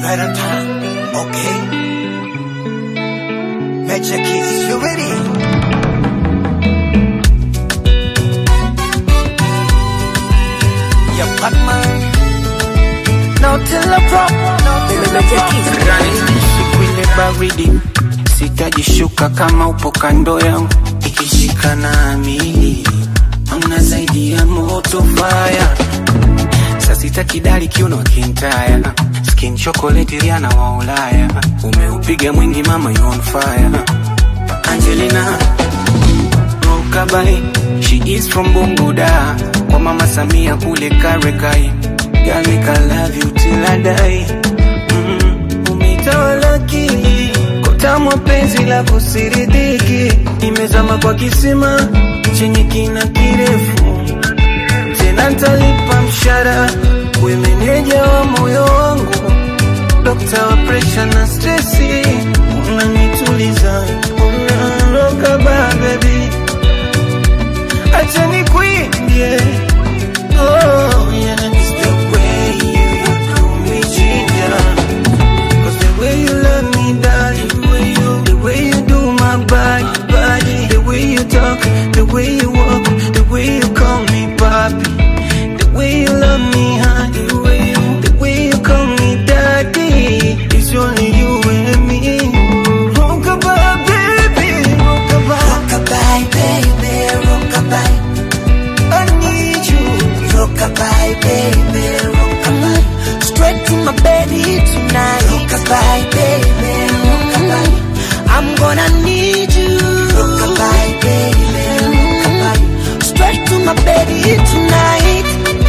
right on time. Okay. Magic keys, you ready? Yeah, Batman. Now till the prop. siku ile baridi sitajishuka kama upo kando yangu ikishika na amili amna zaidi ya moto faya sasita kidali kiuno kintaya skin chocolate riana wa ulaya umeupiga mwingi mama you on fire angelina rokabai she is from bunguda kwa mama samia kule karekai Girl, make I love you till I die mm, umeitawala akili kotamwa penzi la kusiridiki imezama kwa kisima chenye kina kirefu tena ntalipa mshara we meneja wa moyo wangu dokta wa presha na stresi unanituliza unaroka babebi acha nikuimbie oh, yeah. It's the way you do me ginger Cause the way you love me, darling, the way you, the way you do my body, body, the way you talk, the way you walk, the way you call me papi, the way you love me, honey, the way you, the way you call me daddy, it's only you and me. Rockabye, baby, rockabye, Rockabye, baby, rockabye. I need you. Rockabye, baby, rockabye. Straight to my baby tonight. Rockabye, baby, rockabye. I'm gonna need you. Rockabye, baby, rockabye. Straight to my baby tonight.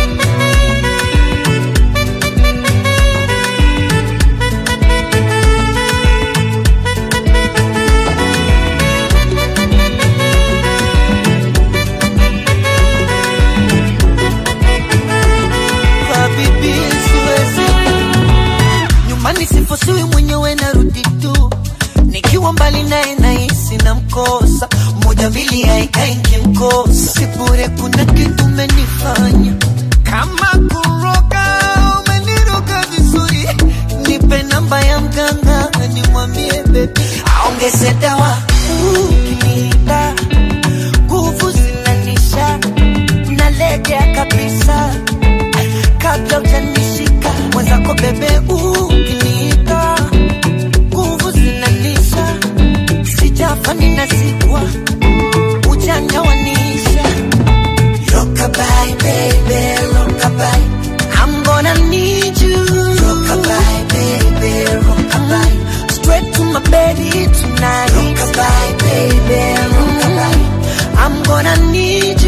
Habibi, siwezi nyumbani, sifosiwi mwenyewe, narudi tu nikiwa mbali naye, nahisi na mkosa moja mbili, haikai nkimkosa, sibure, kuna kitu umenifanya kama kuroga, umeniroga vizuri, nipe namba ya mganga nimwambie bebi aongeze dawa, ukiniita nguvu zinanisha, nalegea kabisa kabla ujanishika mwenzako bebe, ukiniita nguvu zinanisha, sijafa ninazikwa, ujanja wanisha. Rockabye, baby, rockabye. I'm gonna need you, Rockabye, baby, rockabye. straight to my baby tonight. Rockabye, baby, rockabye. I'm gonna need